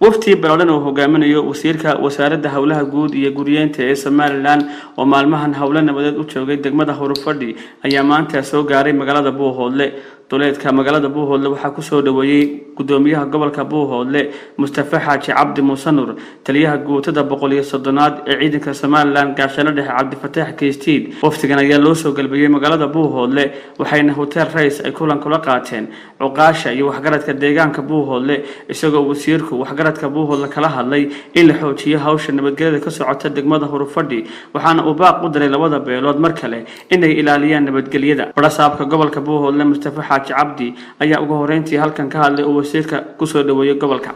waftii balodhan uu hogaaminayo wasiirka wasaaradda howlaha guud iyo guryeenta ee somalilan oo maalmahan howlo nabadeed u joogay degmada hurufadhi ayaa maanta soo gaaray magaalada buuhoodle duleedka magaalada buuhoodle waxaa kusoo dhaweeyey gudoomiyaha gobolka buuhoodle mustafa xaaji cabdi muuse nur taliyaha guutada boqol iyo soddonaad ee ciidanka somalilan gaashaano dhexe cabdifataax keystiid waftigan ayaa loo soo galbeeyey magaalada buuhoodle waxayna hotel rays ay kulan kula qaateen cuqaasha iyo waxgaradka deegaanka buuhoodle isagoo wasiirku waxgaradka buuhoodle kala hadlay in la xoojiyo hawsha nabadgelyada ka socota degmada hurufadhi waxaana uu baaq u diray labada beelood mar kale inay ilaaliyaan nabadgelyada barasaabka gobolka buuhoodle mustafa xaaji cabdi ayaa ugu horeyntii halkan ka hadlay oo wasiirka kusoo dhaweeyey gobolka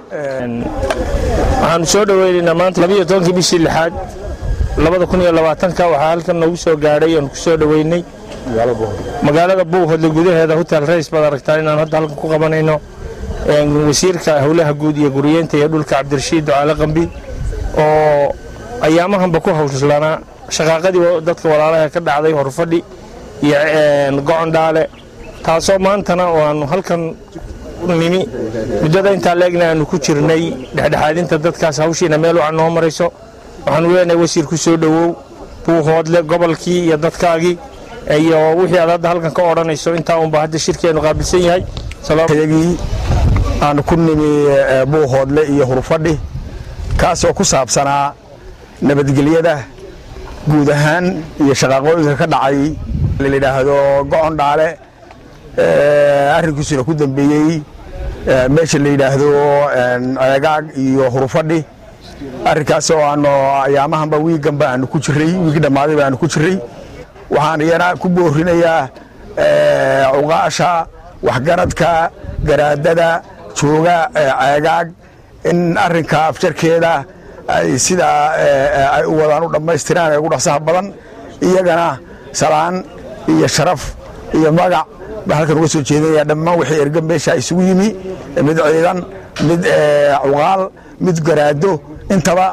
waxaanu soo dhoweynaynaa maanta labiyo tobankii bishii lixaad labada kun iyo labaatanka waxaa halkan noogu soo gaadhay oon ku soo dhoweynay magaalada buuhoodle gudaheeda hotel rays baad aragtaa inaan hadda halkan ku qabanayno wasiirka howlaha guud iyo guriyeenta iyo dhulka cabdirashiid ducaale qambi oo ayaamahanba ku hawslanaa shaqaaqadii dadka walaalaha ka dhacday horfadhi iyo gocon dhaale taasoo maantana oo aanu halkan nimi muddada intaa leegna aanu ku jirnay dhexdhexaadinta dadkaas hawshiina meel wacan noo marayso waxaanu leenahay wasiir ku soo dhowow buuhoodle gobolkii iyo dadkaagii iyo wixii aad hadda halkan ka odhanayso intaa unba hadda shirkeenu qaabilsan yahay yagii aanu ku nimi buuhoodle iyo hurufadhi kaasoo ku saabsanaa nabadgelyada guud ahaan iyo shaqaaqooyinka ka dhacay layidhaahdo gocon dhaale arrinkiisuna ku dambeeyey meesha la yidhaahdo ceegaag iyo hurufadhi arrinkaas oo aanu ayaamahanba wiiganba aanu ku jiray wiigi dhammaaday ba aanu ku jiray waxaan iyana ku boorinayaa cuqaasha waxgaradka garaadada jooga ceegaag in arrinka afjarkeeda ay sidaa ay u wadaan u dhammaystiraan ee ugu dhaqsaha badan iyagana salaan iyo sharaf iyo magac baan halkan uga soo jeedinaya dhammaan wixii erga meesha isugu yimi mid ciidan mid cuqaal mid garaado intaba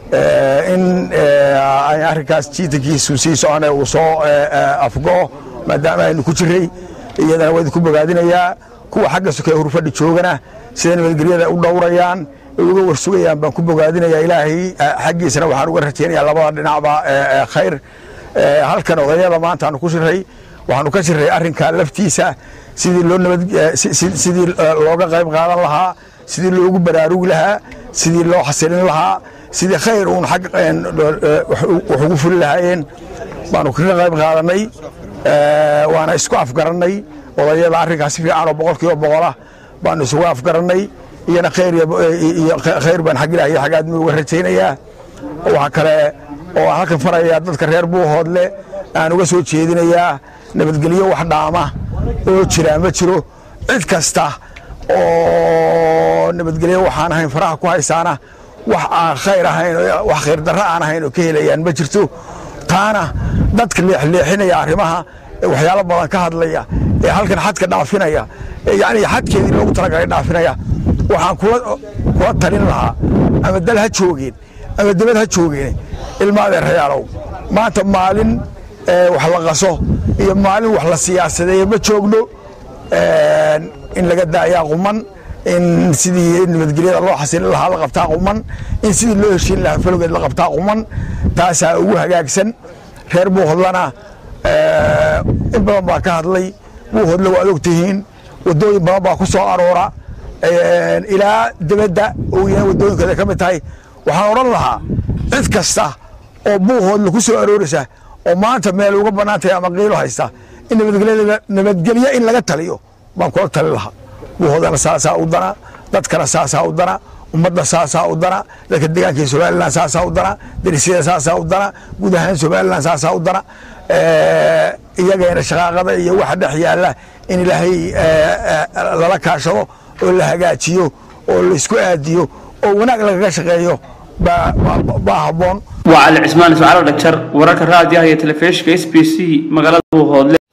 in arrinkaas jiitankiisu sii socone uu soo afgo'o maadaama aynu ku jiray iyadana waa idinku bogaadinayaa kuwa xagga soke hurfadhi joogana sida nabadgelyada u dhowrayaan uga warsugayaan baan ku bogaadinayaa ilaahay xaggiisana waxaan uga rajaynayaa labada dhinacba khayr halkan odayada maanta aanu ku jiray waxaanu ka jiray arrinka laftiisa sidii loo nabad sidii looga qayb qaadan lahaa sidii loogu baraarugi lahaa sidii loo xasilin lahaa sidii khayr uun xag wax ugu fuli lahaayeen baanu kaga qayb qaadanay waana isku afgarannay odayada arrinkaas si fiican oo boqolkiiba boqolah baanu isugu afgarannay iyana khayr iyo khayr baan xag ilaah iyo xag aadmi uga rajaynayaa waxa kale oo aan halkan farayaa dadka reer buuhoodle aan uga soo jeedinayaa nabadgelyo wax dhaama oo jiraa ma jiro cid kasta oo nabadgelyo waxaan ahayn faraha ku haysaana wax aan khayr ahayn wax khayr darro aan ahayn oo ka helayaan ma jirto taana dadka leexleexinaya arrimaha waxyaalo badan ka hadlaya ee halkan xadka dhaafinaya yani xadkeedii loogu talagalay dhaafinaya waxaan kula talin lahaa ama dal ha joogeen ama debad ha joogeen ilma adeerayaalow maanta maalin wax la qaso iyo maalin wax la siyaasadeeye ma joogno in laga daayaa quman in sidii nabadgelyada loo xasilin lahaa la qabtaa quman in sidii loo heshiin lahaa falgeed la qabtaa quman taasaa ugu hagaagsan reer buuhodlana in badan baa ka hadlay buuhodle waad og tihiin wadooyin badan baa ku soo aroora ilaa debadda ooyana wadooyinkooda ka mid tahay waxaan odhan lahaa cid kasta oo buuhoodle ku soo arooraysa oo maanta meel uga bannaan tahay ama qiilo haysta in nabadgelyo in laga taliyo baan kula talin lahaa buuhoodana saasaa u dana dadkana saasaa u dana ummadda saasaa u dana dadka deegaanka somalilan saasaa u dana darisyada saasaa u dana guud ahaan somalilan saasaa u dana iyagana shaqaaqada iyo waxa dhex yaalla in ilaahay lala kaashado oo la hagaajiyo oo laisku aadiyo oo wanaag lagaga shaqeeyo baa habboon waa cali cismaan ismacaal dhagjar wararka raadiyaha iyo telefishinka s b c magaalada buuhoodle